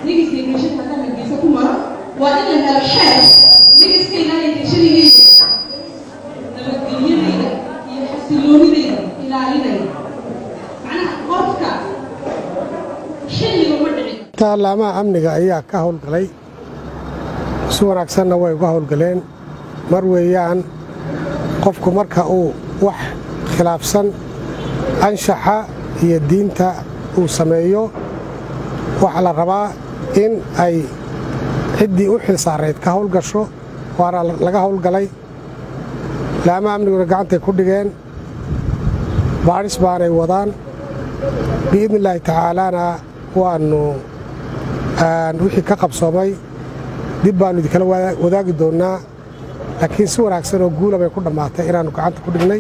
ligiska imashada haddaan hargeysa ku maro waa in la helo xeer ligiska ilaalintiishadigiisa nabadgelyadayda iyo xasiloonidayda ilaalinaya macnaha qofka xilliga ma dhicin taalaamaha amniga ayaa ka howlgalay si wanaagsanna way uga howlgaleen mar weeyaan qofku marka uu wax khilaafsan anshaxa iyo diinta uu sameeyo waxaa la rabaa in ay ciddii u xil saarayd ka howlgasho waana laga howlgalay laamaha amniguna gacantay ku dhigeen baadhis baanay wadaan biidni illaahi tacaalaana waannu wixii ka qabsoomay dib baannu idinkala wadaagi doonnaa laakiin si wanaagsan oo guula bay ku dhammaatay inaannu gacanta ku dhignay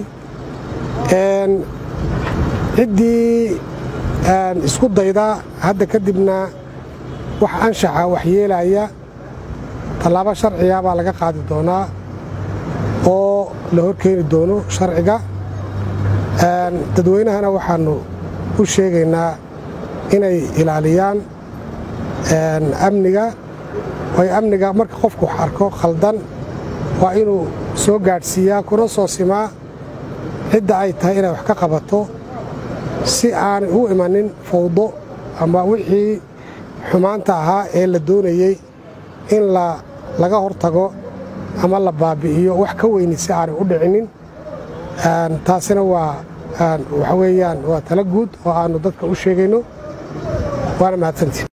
ciddii isku dayda hadda kadibna wax anshaxa wax yeelaya tallaabo sharciga baa laga qaadi doonaa oo la horkeeni doono sharciga dadweynahana waxaannu u sheegaynaa inay ilaaliyaan amniga way amniga marka qofku wax arko khaldan waa inuu soo gaadhsiiyaa kuna soo simaa cidda ay tahay inay wax ka qabato si aanay u imanin fawdo ama wixii xumaanta ahaa ee la doonayey in laga hortago ama la baabi'iyo wax ka weyni si aanay u dhicinin taasina waa waxa weeyaan waa tala guud oo aannu dadka u sheegayno waana mahadsantii